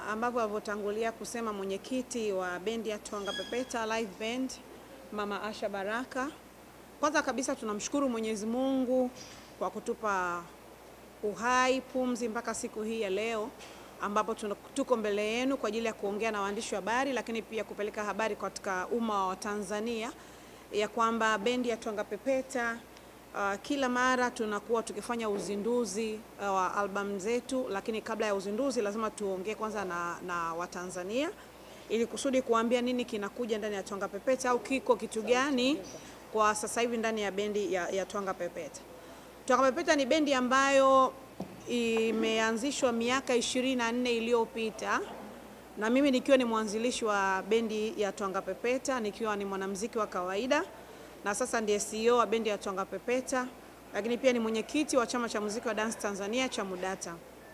ambavyo alivyotangulia kusema mwenyekiti wa bendi ya Twanga Pepeta Live Band Mama Asha Baraka, kwanza kabisa tunamshukuru Mwenyezi Mungu kwa kutupa uhai, pumzi mpaka siku hii ya leo ambapo tuna- tuko mbele yenu kwa ajili ya kuongea na waandishi wa habari, lakini pia kupeleka habari katika umma wa Tanzania ya kwamba bendi ya Twanga Pepeta uh, kila mara tunakuwa tukifanya uzinduzi uh, wa albamu zetu, lakini kabla ya uzinduzi lazima tuongee kwanza na, na Watanzania ili kusudi kuambia nini kinakuja ndani ya Twanga Pepeta au kiko kitu gani kwa sasa hivi ndani ya bendi ya, ya Twanga Pepeta. Twanga Pepeta ni bendi ambayo imeanzishwa miaka 24 iliyopita na mimi nikiwa ni mwanzilishi wa bendi ya Twanga Pepeta nikiwa ni mwanamuziki wa kawaida na sasa ndiye CEO wa bendi ya Twanga Pepeta, lakini pia ni mwenyekiti wa chama cha muziki wa dance Tanzania cha MUDATA.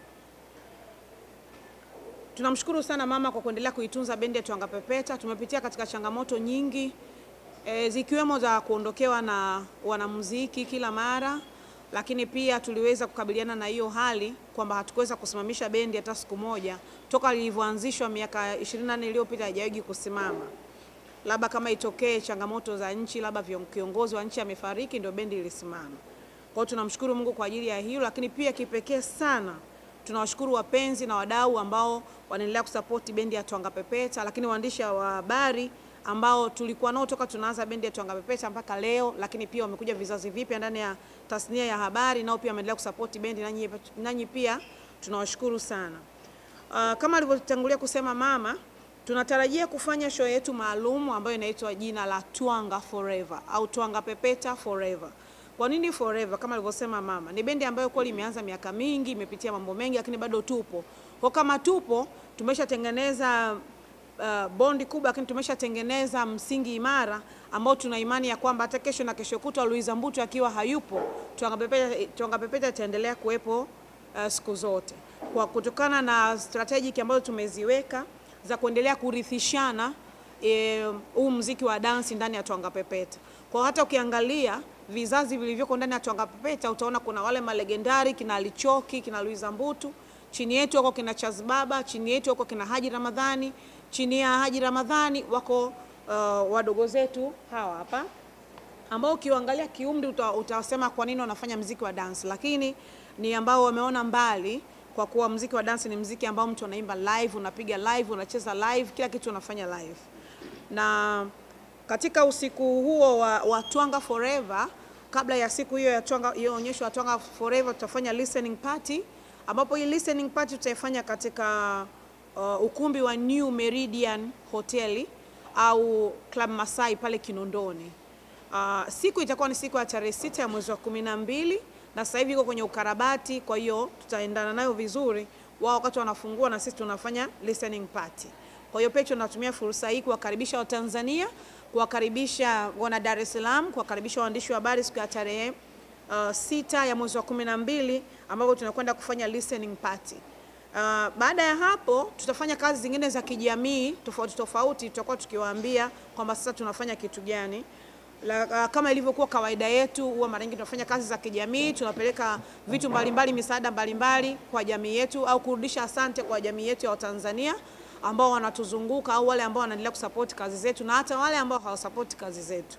Tunamshukuru sana mama kwa kuendelea kuitunza bendi ya Twanga Pepeta. Tumepitia katika changamoto nyingi e, zikiwemo za kuondokewa na wanamuziki kila mara, lakini pia tuliweza kukabiliana na hiyo hali kwamba hatukuweza kusimamisha bendi hata siku moja toka lilivyoanzishwa miaka 24 iliyopita, haijawahi kusimama. Labda kama itokee changamoto za nchi, labda vion- kiongozi wa nchi amefariki, ndio bendi ilisimama. Kwa hiyo tunamshukuru Mungu kwa ajili ya hilo, lakini pia kipekee sana tunawashukuru wapenzi na wadau ambao wanaendelea kusapoti bendi ya Twanga Pepeta, lakini waandishi wa habari ambao tulikuwa nao toka tunaanza bendi ya Twanga Pepeta mpaka leo, lakini pia wamekuja vizazi vipya ndani ya tasnia ya habari, nao pia wameendelea kusapoti bendi, nanyi, nanyi pia tunawashukuru sana. Uh, kama alivyotangulia kusema mama, tunatarajia kufanya show yetu maalum ambayo inaitwa jina la Twanga Forever au Twanga Pepeta Forever. Kwa nini forever? Kama alivyosema mama, ni bendi ambayo kweli imeanza miaka mingi, imepitia mambo mengi, lakini bado tupo. Kwa kama tupo, tumeshatengeneza uh, bondi kubwa, lakini tumeshatengeneza msingi imara ambao tuna imani ya kwamba hata kesho na kesho kutwa Luiza Mbutu akiwa hayupo, Twanga Pepeta, Twanga Pepeta itaendelea kuwepo uh, siku zote kwa kutokana na strategic ambazo tumeziweka za kuendelea kurithishana eh, huu mziki wa dansi ndani ya Twanga Pepeta. Kwa hata ukiangalia vizazi vilivyoko ndani ya Twanga Pepeta utaona kuna wale malegendari kina Alichoki, kina Luiza Mbutu, chini yetu wako kina Chazbaba, chini yetu wako kina Haji Ramadhani, chini ya Haji Ramadhani wako uh, wadogo zetu hawa hapa ambao ukiangalia kiumri uta, utasema kwa nini wanafanya mziki wa dance, lakini ni ambao wameona mbali, kwa kuwa mziki wa dance ni mziki ambao mtu anaimba live, unapiga live, unacheza live, kila kitu unafanya live. Na katika usiku huo wa, wa Twanga Forever, kabla ya siku hiyo ya Twanga, hiyo onyesho ya Twanga Forever, tutafanya listening party, ambapo hii listening party tutaifanya katika uh, ukumbi wa New Meridian Hoteli au Club Masai pale Kinondoni. Uh, siku itakuwa ni siku ya tarehe sita ya mwezi wa kumi na mbili na sasa hivi iko kwenye ukarabati, kwa hiyo tutaendana nayo vizuri. Wao wakati wanafungua na sisi tunafanya listening party. Kwa hiyo pia tunatumia fursa hii kuwakaribisha Watanzania, kuwakaribisha wana Dar es Salaam, kuwakaribisha waandishi wa habari siku ya tarehe uh, sita ya mwezi wa kumi na mbili ambapo tunakwenda kufanya listening party. Uh, baada ya hapo tutafanya kazi zingine za kijamii tofauti tofauti, tutakuwa tukiwaambia kwamba sasa tunafanya kitu gani. La, uh, kama ilivyokuwa kawaida yetu, huwa mara nyingi tunafanya kazi za kijamii, tunapeleka vitu mbalimbali, misaada mbalimbali kwa jamii yetu, au kurudisha asante kwa jamii yetu ya Watanzania ambao wanatuzunguka au wale ambao wanaendelea kusupport kazi zetu na hata wale ambao hawasupport kazi zetu.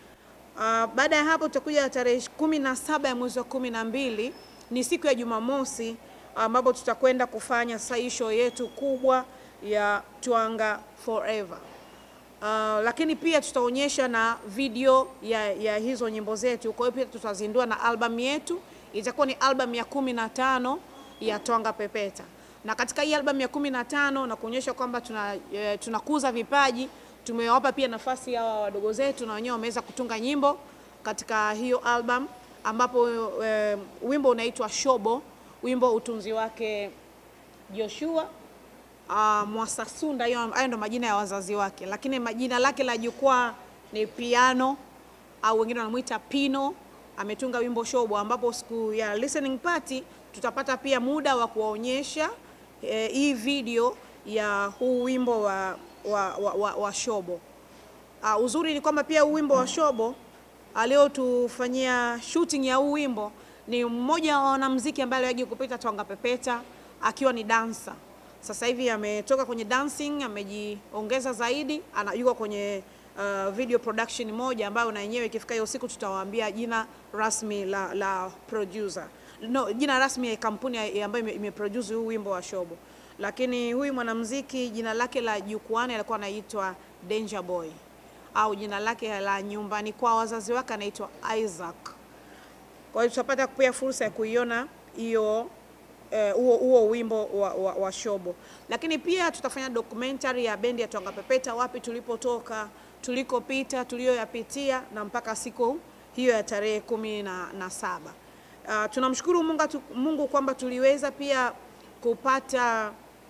Uh, baada ya hapo tutakuja tarehe kumi na saba ya mwezi wa kumi na mbili ni siku ya Jumamosi ambapo tutakwenda kufanya sasa hii show yetu kubwa ya Twanga Forever. Uh, lakini pia tutaonyesha na video ya, ya hizo nyimbo zetu. Kwa hiyo pia tutazindua na albamu yetu, itakuwa ni albamu ya kumi na tano ya Twanga Pepeta, na katika hii albamu ya kumi na tano na kuonyesha kwamba tuna, eh, tunakuza vipaji, tumewapa pia nafasi hawa wadogo zetu na wenyewe wameweza kutunga nyimbo katika hiyo album, ambapo eh, wimbo unaitwa Shobo, wimbo utunzi wake Joshua uh, Mwasasunda, hiyo hayo ndo majina ya wazazi wake, lakini majina lake la jukwaa ni Piano au wengine wanamuita Pino. Ametunga wimbo Shobo, ambapo siku ya listening party tutapata pia muda wa kuwaonyesha eh, hii video ya huu wimbo wa, wa, wa, wa, wa Shobo. Uh, uzuri ni kwamba pia huu wimbo wa Shobo aliyotufanyia shooting ya huu wimbo ni mmoja wa wanamuziki ambaye aliwahi kupita Twanga Pepeta akiwa ni dansa. sasa hivi ametoka kwenye dancing, amejiongeza zaidi, ana yuko kwenye uh, video production moja ambayo na yenyewe ikifika hiyo siku tutawaambia jina rasmi la, la producer no, jina rasmi ya kampuni ya- ambayo ime- imeproduce huu wimbo wa Shobo. Lakini huyu mwanamuziki jina lake la jukwani alikuwa anaitwa Danger Boy au jina lake la nyumbani kwa wazazi wake anaitwa Isaac. Kwa hiyo tutapata pia fursa ya kuiona hiyo eh, huo huo wimbo wa, wa, wa Shobo, lakini pia tutafanya documentary ya bendi ya Twanga Pepeta, wapi tulipotoka, tulikopita, tuliyoyapitia na mpaka siku hiyo ya tarehe kumi na, na saba. Uh, tunamshukuru Mungu, Mungu kwamba tuliweza pia kupata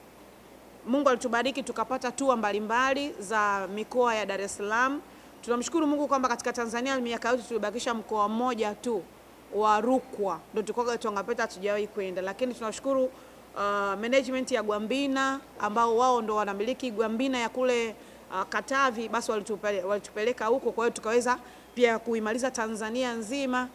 Mungu alitubariki tukapata tua mbalimbali za mikoa ya Dar es Salaam. Tunamshukuru Mungu kwamba katika Tanzania miaka yote tulibakisha mkoa mmoja tu wa Rukwa ndio tulikuwa Twanga Pepeta hatujawahi kwenda, lakini tunashukuru uh, management ya Gwambina ambao wao ndo wanamiliki Gwambina ya kule uh, Katavi, basi walitupele, walitupeleka huko, kwa hiyo tukaweza pia kuimaliza Tanzania nzima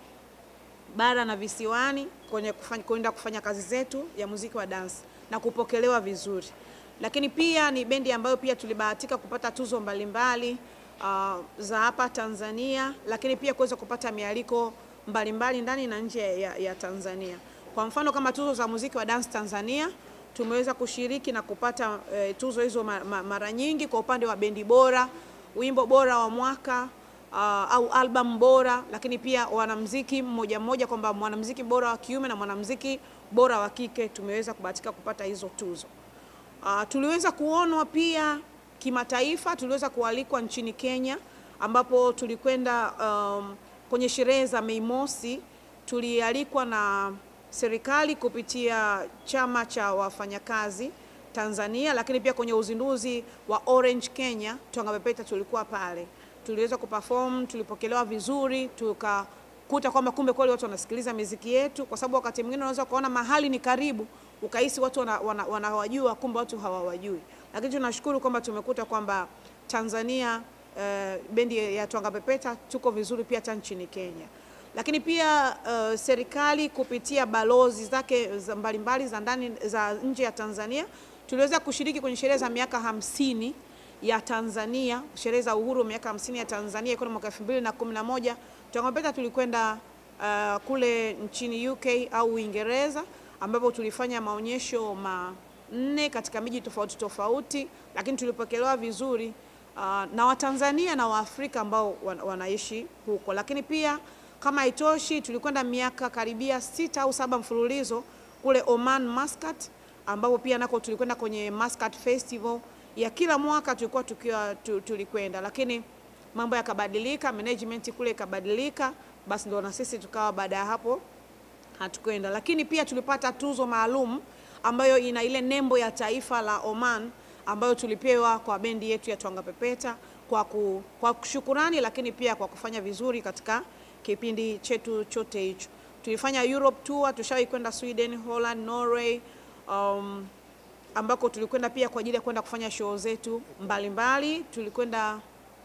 bara na visiwani kwenye kufanya, kwenda kufanya kazi zetu ya muziki wa dance na kupokelewa vizuri. Lakini pia ni bendi ambayo pia tulibahatika kupata tuzo mbalimbali uh, za hapa Tanzania, lakini pia kuweza kupata mialiko mbalimbali ndani na nje ya, ya Tanzania. Kwa mfano kama tuzo za muziki wa dance Tanzania tumeweza kushiriki na kupata eh, tuzo hizo ma- ma- mara nyingi kwa upande wa bendi bora, wimbo bora wa mwaka uh, au album bora, lakini pia wanamuziki mmoja mmoja, kwamba mwanamuziki bora wa kiume na mwanamuziki bora wa kike tumeweza kubahatika kupata hizo tuzo. Uh, tuliweza kuonwa pia kimataifa, tuliweza kualikwa nchini Kenya ambapo tulikwenda um, kwenye sherehe za Mei Mosi. Tulialikwa na serikali kupitia chama cha wafanyakazi Tanzania, lakini pia kwenye uzinduzi wa Orange Kenya Twanga Pepeta tulikuwa pale, tuliweza kuperform, tulipokelewa vizuri, tukakuta kwamba kumbe kweli watu wanasikiliza miziki yetu, kwa sababu wakati mwingine unaweza kuona mahali ni karibu ukahisi watu wanawajua wana, wana wanawajua, kumbe watu hawawajui, lakini tunashukuru kwamba tumekuta kwamba Tanzania eh, bendi ya Twanga Pepeta tuko vizuri pia hata nchini Kenya lakini pia uh, serikali kupitia balozi zake za mbalimbali za ndani za nje ya Tanzania tuliweza kushiriki kwenye sherehe za miaka hamsini ya Tanzania, sherehe za uhuru miaka hamsini ya Tanzania ilikuwa ni mwaka 2011. Twanga Pepeta tulikwenda uh, kule nchini UK au Uingereza ambapo tulifanya maonyesho manne katika miji tofauti tofauti, lakini tulipokelewa vizuri uh, na Watanzania na Waafrika ambao wan- wanaishi huko, lakini pia kama haitoshi, tulikwenda miaka karibia sita au saba mfululizo kule Oman Muscat, ambapo pia nako tulikwenda kwenye Muscat Festival ya kila mwaka tulikuwa tukiwa tu- tulikwenda, lakini mambo yakabadilika, management kule ikabadilika, basi ndio na sisi tukawa baada ya hapo hatukwenda, lakini pia tulipata tuzo maalum ambayo ina ile nembo ya taifa la Oman ambayo tulipewa kwa bendi yetu ya Twanga Pepeta kwa, ku, kwa shukurani, lakini pia kwa kufanya vizuri katika kipindi chetu chote hicho. Tulifanya Europe tour, tushawahi kwenda Sweden, Holland, Norway um, ambako tulikwenda pia kwa ajili ya kwenda kufanya show zetu mbalimbali. Tulikwenda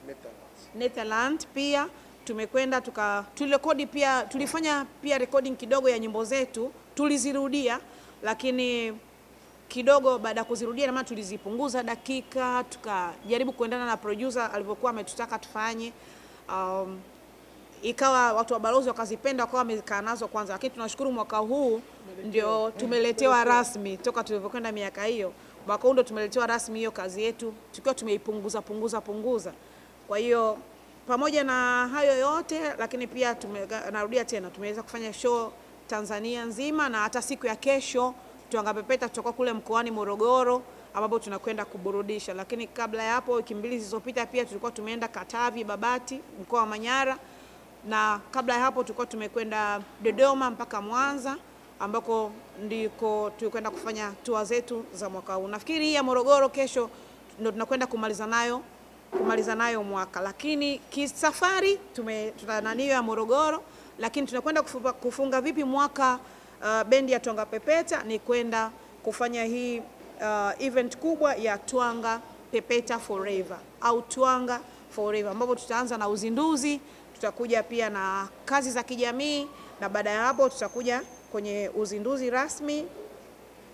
Netherlands pia tumekwenda tuka tulirekodi pia tulifanya pia recording kidogo ya nyimbo zetu tulizirudia, lakini kidogo baada ya kuzirudia, na maana tulizipunguza dakika, tukajaribu kuendana na producer alivyokuwa ametutaka tufanye. Um, ikawa watu wa balozi wakazipenda, wakawa wamekaa nazo kwanza, lakini tunashukuru mwaka huu ndio tumeletewa rasmi, toka tulivyokwenda miaka hiyo, mwaka huu ndio tumeletewa rasmi hiyo kazi yetu, tukiwa tumeipunguza punguza punguza. Kwa hiyo pamoja na hayo yote, lakini pia tume, narudia tena, tumeweza kufanya show Tanzania nzima na hata siku ya kesho Twanga Pepeta tutakuwa kule mkoani Morogoro ambapo tunakwenda kuburudisha. Lakini kabla ya hapo, wiki mbili zilizopita, pia tulikuwa tumeenda Katavi, Babati, mkoa wa Manyara, na kabla ya hapo tulikuwa tumekwenda Dodoma mpaka Mwanza ambako ndiko tulikwenda kufanya tour zetu za mwaka huu. Nafikiri hii ya Morogoro kesho ndio tunakwenda kumaliza nayo kumaliza nayo mwaka, lakini kisafari tume tuna nani ya Morogoro, lakini tunakwenda kufunga, kufunga vipi mwaka uh, bendi ya Twanga Pepeta ni kwenda kufanya hii uh, event kubwa ya Twanga Pepeta Forever au Twanga Forever, ambapo tutaanza na uzinduzi, tutakuja pia na kazi za kijamii, na baada ya hapo tutakuja kwenye uzinduzi rasmi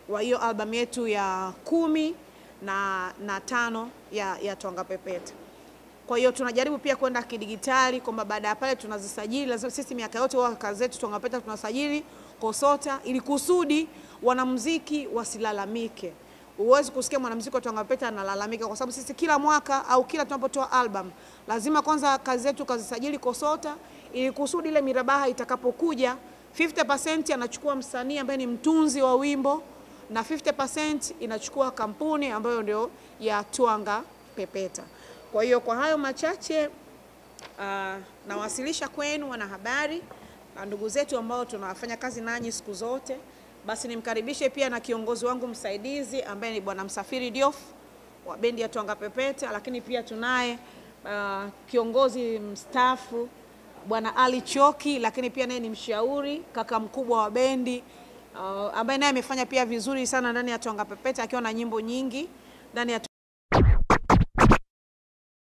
wa hiyo albamu yetu ya kumi na, na tano ya, ya Twanga Pepeta. Kwa hiyo tunajaribu pia kwenda kidigitali kwamba baada ya pale tunazisajili. Lazima sisi miaka yote huwa kazi zetu Twanga Pepeta tunasajili KOSOTA ili kusudi wanamuziki wasilalamike. Huwezi kusikia mwanamuziki wa Twanga Pepeta analalamika, kwa sababu sisi kila mwaka au kila tunapotoa album lazima kwanza kazi zetu kazisajili KOSOTA ili kusudi ile mirabaha itakapokuja 50% anachukua msanii ambaye ni mtunzi wa wimbo na 50% inachukua kampuni ambayo ndio ya Twanga Pepeta. Kwa hiyo kwa hayo machache uh, nawasilisha kwenu wanahabari na ndugu zetu ambao tunafanya kazi nanyi siku zote. Basi nimkaribishe pia na kiongozi wangu msaidizi ambaye ni Bwana Msafiri Diof wa bendi ya Twanga Pepeta, lakini pia tunaye uh, kiongozi mstaafu Bwana Ali Choki, lakini pia naye ni mshauri kaka mkubwa wa bendi uh, ambaye naye amefanya pia vizuri sana ndani ya Twanga Pepeta akiwa na nyimbo nyingi ndani ya